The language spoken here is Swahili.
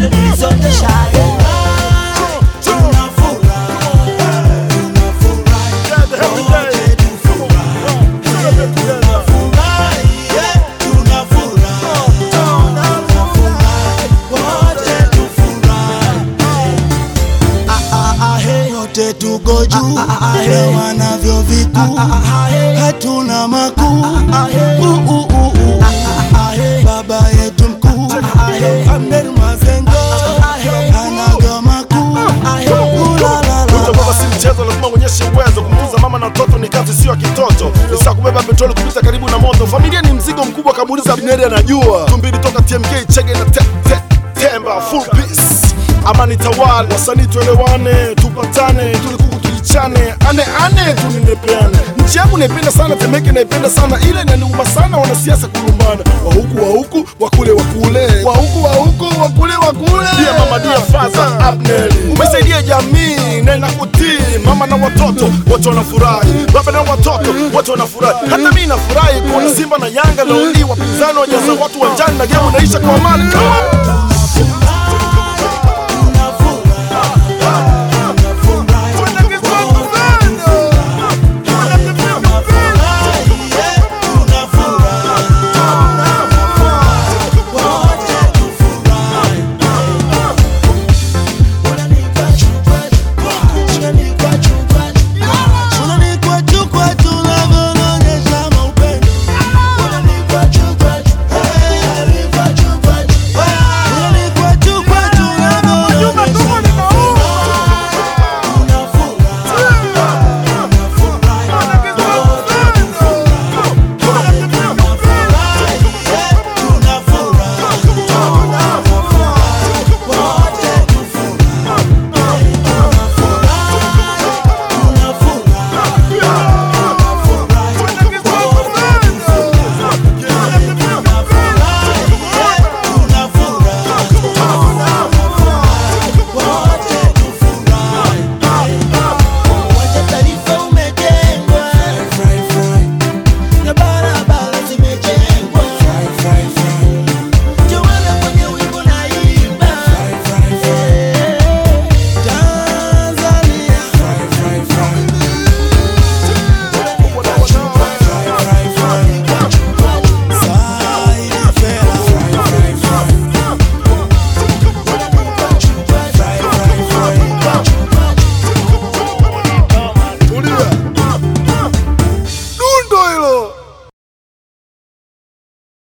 nilizoteshaga yote tuko juu na wanavyo vikuu hatuna makuu Uh, uh, uh, uh. baba yetu mkuu Abdel Mazengo anaga makuu Uh, la, la, la. Kuja baba si mchezo, lazima uonyeshe uwezo. Kumtunza mama na watoto ni kazi, sio ya kitoto. Ni sawa kubeba petroli kupita karibu na moto. Familia ni mzigo mkubwa, kamuuliza Abneri anajua. Tumbili toka TMK, chege na te, te, temba full peace. Amani tawala, wasanii tuelewane, tupatane, tulikuku tulichane, ane ane tuninepeane. Nchi yangu naipenda sana, Temeke naipenda sana, ile inaniuma sana wanasiasa kulumbana, wa huku wa huku, wa kule wa kule, wa huku wa huku, wa kule wa kule. Dia mama dia faza Abneri, umesaidia jamii na inakutii mama na watoto wote wanafurahi, baba na watoto wote wanafurahi. Hata mimi nafurahi kuona Simba na Yanga leo hii wapinzani wajaza watu wanjani na gemu naisha kwa amani. Come on!